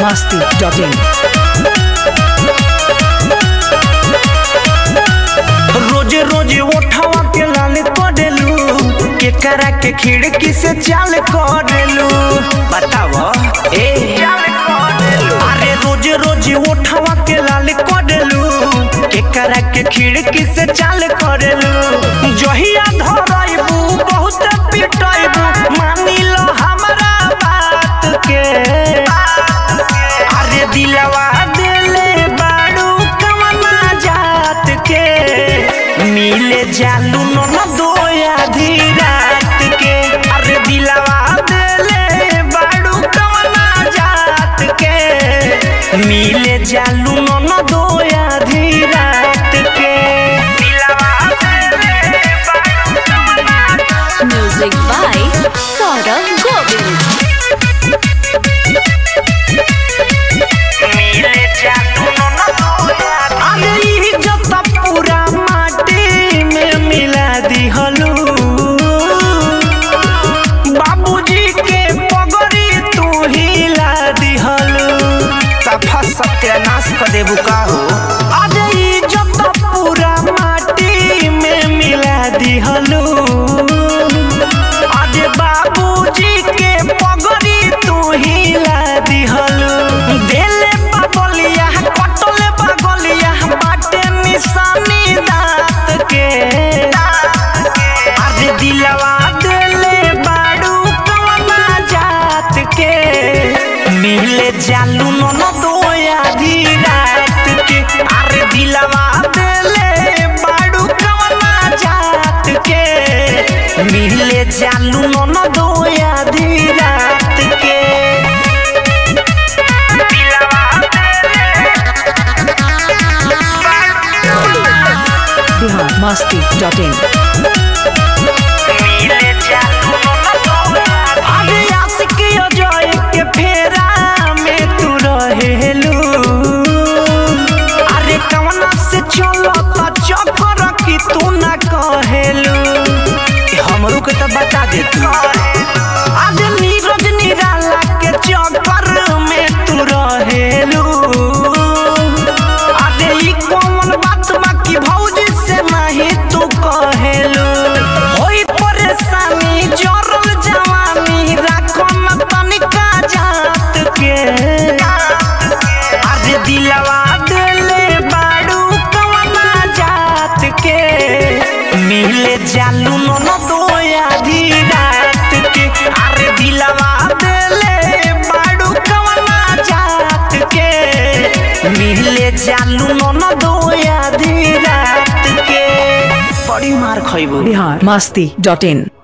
masti.in. रोजे रोजे उठावा के लाल करेलू के करा के खिड़की से चाल करेलू बताव ए अरे रोजे रोजे उठावा के लाल करेलू के करा के खिड़की से चाल करेलू जहिया धरैबू बहुत पिटैबू मानी लो हमरा बात के अरे दिलवा दिले बाड़ू कमना जात के मिले जालू न दोया रात के अरे दिलवा दिले बाड़ू कमना जात के मिले जालू न दोया रात के दिलवा दिले बाड़ू कमना Music by Saurav Govind. मिले जालू न दोया अरे ई जत पूरा माटी में मिला दिहलू बाबूजी के पगड़ी तू हिला दिहलू सफा सत्यानाश कर देबू का हो अरे ई जत पूरा माटी में मिला दिहलू अरे बाबूजी के पगड़ी तू हिला दिहलू देले बाबलिया कटले बागलिया बाटे निशानी दांत के अरे दिलवा देले बाड़ू कवना जात के मिले जालू न दोया रात के अरे दिलवा देले बाड़ू कवना जात के मिले जालू न दोया रात के दिलवा Bihar masti.in. मिले जालू अरे आशिक अजय के फेरा में तू रहेलू अरे कवना से चलो त चक्कर की तू ना कहेलू हमरू के तो बता दे तू आज नीरज निराला के चक्कर में तू रहेलू अरे ई कौन बात बाकी भौजी से नहीं तू कहेलू होई परेशानी जरल जवानी राखो न तनिका जात के अरे दिलवा दिले बाड़ू कवना जात के मिले जालू न दोया रात के अरे दिलवा दिले बाड़ू कवना जात के मिले जालू न दोया रात के बड़ी मार खइबू Bihar masti.in.